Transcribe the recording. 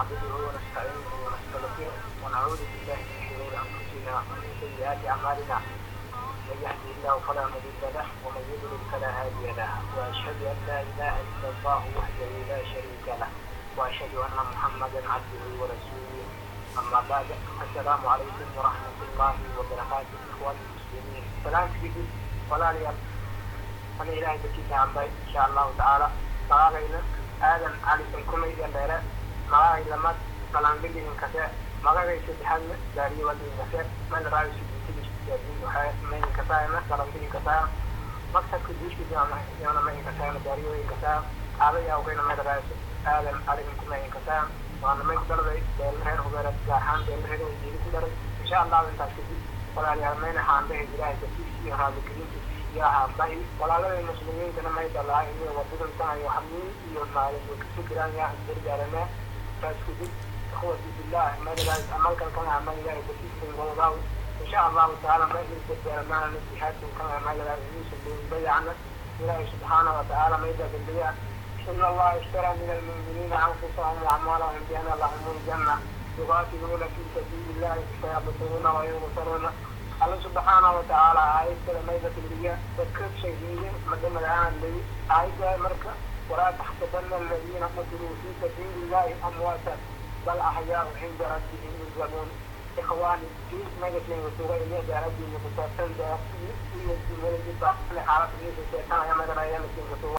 نعبده ونستعينه ونستغفره ونعوذ بالله من شرور انفسنا ومن سيئات اعمالنا من يهده الله فلا مضل له ومن يضلل فلا هادي له واشهد ان لا اله الا الله وحده لا شريك له واشهد ان محمدا عبده ورسوله اما بعد السلام عليكم ورحمه الله وبركاته اخواني المسلمين سلام كبير ولا لي انا الهي بكيت عن بيت ان شاء الله تعالى magagayna aadan cali sankumayga dheere magagay lamad balanbiligin kase magagay saddexaadna gaariyo waligin kase meel raayisi mayin kasaayna balanbilin kasaa maktabka diishkiisana mayin kasaayna gaariyoyin kasaa aadaya ogayna meel raayisi aadan caligin kumayin kasaa waana may ku dharday beelheer hubeereed gaar ahaan beelheer jeedi ku dharay insha allahu intaas kadib walaalayaal mayna haandahe ilaahay dartiis iyo raadikeliintiis iyo ahaanbahi walaalada muslimiintana may dhalaa iyo wadadantahayo hamiin iyo maalin way kasu jiraan yaa isgargaarana taas kadib ikhwati billah madalaas amalkan kan ama ilaahay dartiisin wadadaaw insha allahu tacaala ma idin gargaaramaana jihaadkan kan madalaas inuusan bayacna ilaahay subxaana wa tacaala mayda dambiya إن الله اشترى من المؤمنين أنفسهم وأموالهم بأن لهم الجنة يقاتلون في سبيل الله فيقتلون وينصرون الله سبحانه وتعالى آية كلمة الرياء تكف شيئين مدام الآن الذي آية مركة ولا تحسبن الذين قتلوا في سبيل الله أمواتا بل أحياء عند ربهم يرزقون إخواني في مجلس وسورة إليه ربي متصل بأسفل في الجمهورية لحالة الناس الشيطان يا مدام أيام